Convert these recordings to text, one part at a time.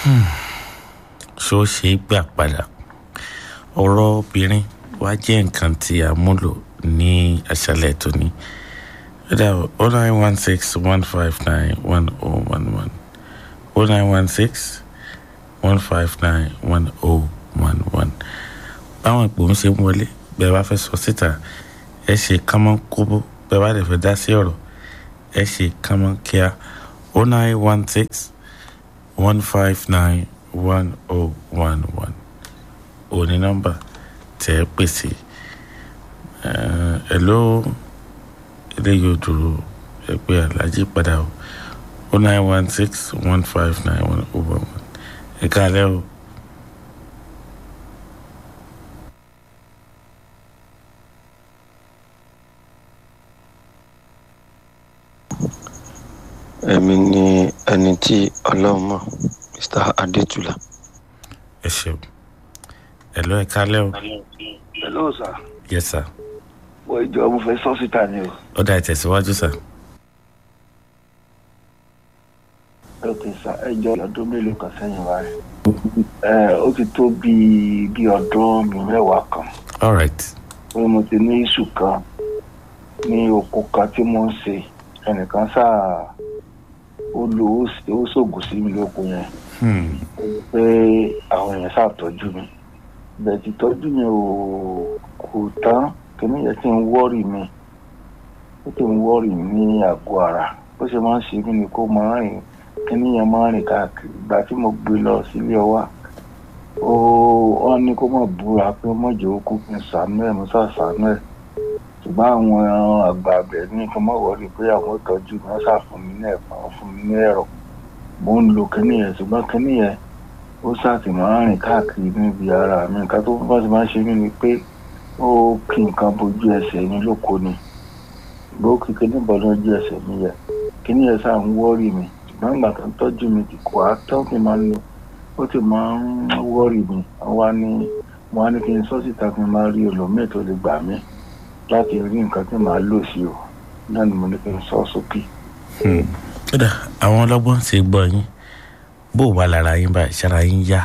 ṣó ṣe é gbà padà ọ̀rọ̀ obìnrin wá jẹ́ nǹkan tí a múlò ní àṣálẹ̀ tòní ẹ̀dá o nine one six one five nine one oh one one o nine one six one five nine one oh one one báwọn ìpò ń ṣe ń wọlé bẹ́ẹ̀ bá fẹ́ sọ síta ẹ ṣe kánmọ́ kóbó bẹ́ẹ̀ bá lè fẹ́ dá sí ọ̀rọ̀ ẹ ṣe kánmọ́ kíá o nine one six one five nine one oh one one òní nọ́mbà tẹ́ ẹ pèsè ẹ ló eléyìí ò dúró ẹ pé alájí padà o o nine one six one five nine one oh one one ẹ káàlẹ́ o. èmi ni ẹni tí ọlọ́run mọ̀ mr adétúlà. ẹ ṣeun ẹ lọ ẹ káàlẹ́ o. hello sir yes sir mo ìjọ mo fẹ́ sọ síta ni o. ó dá ìtẹ̀síwájú sir. ok sir ẹ jọ ọdún mélòó kan sẹ́yìn wá rẹ̀. ẹ ó ti tó bíi bíi ọdún mi mẹ́wàá kan all right pé mo ti ní iṣu kan ní oko kan tí mo ń ṣe ẹnìkan sáà ó lo ó ṣògùn sí mi lóko yẹn hmm. pé àwọn èèyàn ṣàtọ́jú mi bẹ́ẹ̀ ti tọ́jú mi ò kò tán kìnìún yẹn ti ń wọ́ọ̀rì mi ó ti ń wọ́ọ̀rì mi ní àgọ́ ara bó ṣe máa ń ṣe mí ni kó máa rìn kìnìún yẹn máa ń rìn káàkiri ìgbà tí mo gbé lọ sílé ọwá ó wọ́n ní kó má búra pé mọ̀jẹ̀ ó kú kí n sànú ẹ̀ mo sà sànú ẹ̀ ṣùgbọ́n àwọn àgbà abẹ ní kí n má wọlé pé àwọn ìtọ́jú mi wọ́n ṣàfún mi ní ẹ̀fọn wọ́n fún mi ní ẹ̀rọ mo ń lo kìnìún yẹn ṣùgbọ́n kìnìún yẹn ó ṣàtì máa ń rìn káàkiri níbi ara mi nǹkan tó bá ti máa ń ṣe mí ni pé ó kí nǹkan bojú ẹsẹ̀ mi lóko ni bó kí kíní bọ́ lójú ẹsẹ̀ mi yẹ kíní yẹn sáà ń wọ́ọ̀rì mi ṣùgbọ́n ìgbà tó ń tọ́jú mi ti kọ́ àtọ́ mi máa ń lo ó ti máa ń wọ́ọ̀rì mi wá ní mo wá ní kí n sọ síta kí n máa rí olómìn tó lè gbà mí láti rí nǹkan tí màá lò sí o náà ni mo ní kí n sọ sókè. Hmm. ó dà àwọn ọlọ́gbọ́n ti gbọ́ yín bó wà lára yín báyìí ṣára yín yá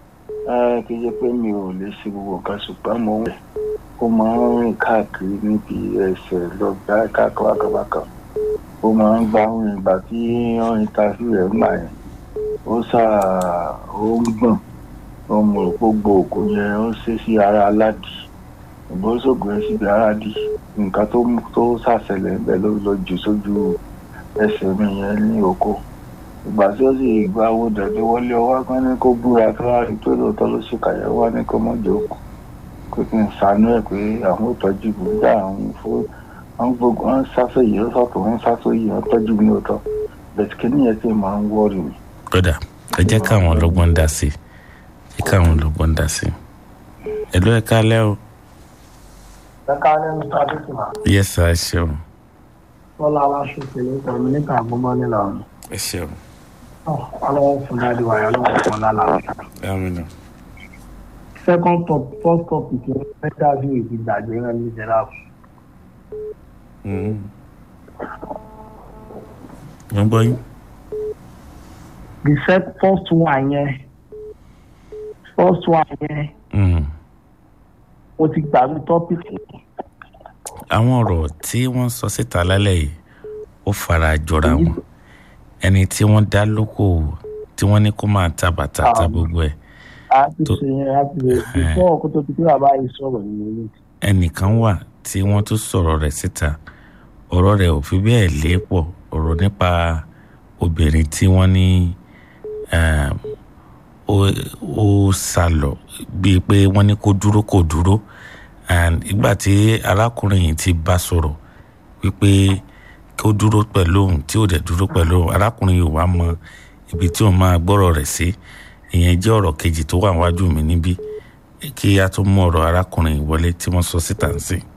ẹ kì í ṣe pé mi ò lè ṣe gbogbo nǹkan ṣùgbọ́n mo wẹ̀ ó máa ń rìn káàkiri níbi ẹsẹ̀ lọ́gbà káàkiri ó máa ń gba ohun ìgbà tí wọ́n ń ta sí rẹ̀ ńgbà yẹn ó sà ó ń gbọ̀n ó mọ̀ rò pé gbogbo yẹn ó ṣe sí ara aládì ìbọn ṣògùn yẹn síbi ara dì nǹkan tó mú tó ṣàṣẹlẹ̀ ńbẹ ló lọ jù sójú ẹsẹ̀ mi yẹn ní oko ìgbà tí ó sì gba owó dẹ̀dẹ̀ wọlé ọwọ́ kan ní kó búra tó wá rí pé lóòótọ́ ló ṣe kàyẹ̀wò wá ní kó mọ̀ jókòó pé kí n ṣàánú ẹ̀ pé àwọn ò tọ́jú mi nígbà àwọn fún wọn gbogbo wọn sáfẹ́ yìí ó sọ̀tọ̀ wọn sáfẹ́ yìí wọn tọ́jú mi lóòótọ́ bẹ̀tì kí nìyẹn tí máa ń wọ́ọ̀rì mi. ó dà ẹ jẹ́ káwọn ọlọ́gbọ́n dá sí i jẹ́ káwọn ọlọ́gbọ́n dá sí i ẹ ló ẹ káalẹ́ o ẹ̀ka ní mr adékùnmá yes sir ẹ ṣeun bọ́lá aláṣọ ìpínlẹ̀ ìkànnì níta àgbọ̀mọ́ nílọrin ẹ ṣeun ọlọ́wọ́ fún dáadé wáyé ọlọ́wọ́ fún lálàáfíà. amina second top first topic ní interview ìdí gbàgbé rẹ ní ìjẹlá Hmm. mo ń gbọ́ yín the sec first one yẹn first one yẹn Hmm. mo ti gbàgbé topic yẹn. àwọn ọ̀rọ̀ tí wọ́n sọ síta lálẹ́ yìí ó fara jọra wọn ẹni tí wọ́n dá lókòwò tí wọ́n ní kó máa ta bàtà ta gbogbo ẹ̀ a ti tó- ṣe yẹn a ti ṣe before ọkọ tó ti pé bàbá yìí sọ̀rọ̀ nínú ilé ẹnìkan wà tí wọ́n tún sọ̀rọ̀ rẹ̀ síta ọ̀rọ̀ rẹ̀ ò fi bẹ́ẹ̀ lépọ̀ ọ̀rọ̀ nípa obìnrin tí wọ́n ní um, ó- ó sá lọ bíi pé wọ́n ní kó dúró kó dúró and ìgbà tí arákùnrin yìí ti bá sọ̀rọ̀ wípé kó dúró pẹ̀lú òun tí ò dẹ̀ dúró pẹ̀lú òun arákùnrin yìí wá mọ ibi tí òun máa gbọ́rọ̀ rẹ̀ sí ìyẹn jẹ́ ọ̀rọ̀ kejì tó wà wájú mi níbí kí a tó mú ọ̀rọ̀ arákùnrin yìí wọlé tí wọ́n sọ síta ń sìn.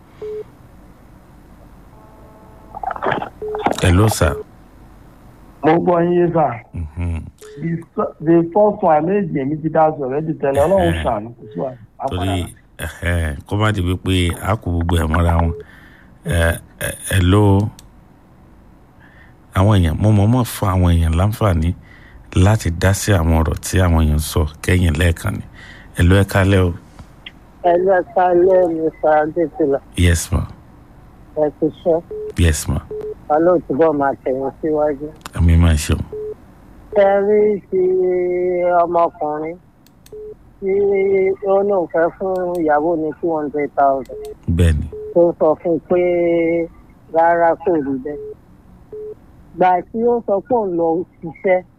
hello sir. mo gbọ́ yín yé sà Mhm. the s- the first one méjì èmi ti dá sọ̀rọ̀ ẹ̀ ti tẹ̀lé ọlọ́run Eh. ṣàánú kò sí wàhálà torí ẹhẹ́n, kó má di wípé a kò gbogbo ẹ̀ mọ́ra wọn ẹ ẹ hello àwọn èèyàn mo mọ̀ mọ̀ fún àwọn èèyàn láǹfààní láti dá sí àwọn ọ̀rọ̀ tí àwọn èèyàn sọ kẹ́yìn lẹ́ẹ̀kan ni ẹ ló ẹ kálẹ́ o ẹlú ẹka ilé mr adétìlá yes ma ẹ ti ṣe yes ma olóòtúbọ máa tẹ̀yìn síwájú. àmì máa ṣeun ẹ rí ti ọmọkùnrin tí ó lóun fẹ́ fún ìyàwó ní two hundred thousand bẹ́ẹ̀ ni tó sọ fún un pé rárá kò rí bẹ́ẹ̀. gbà tí ó sọ pé òun lọ ṣiṣẹ́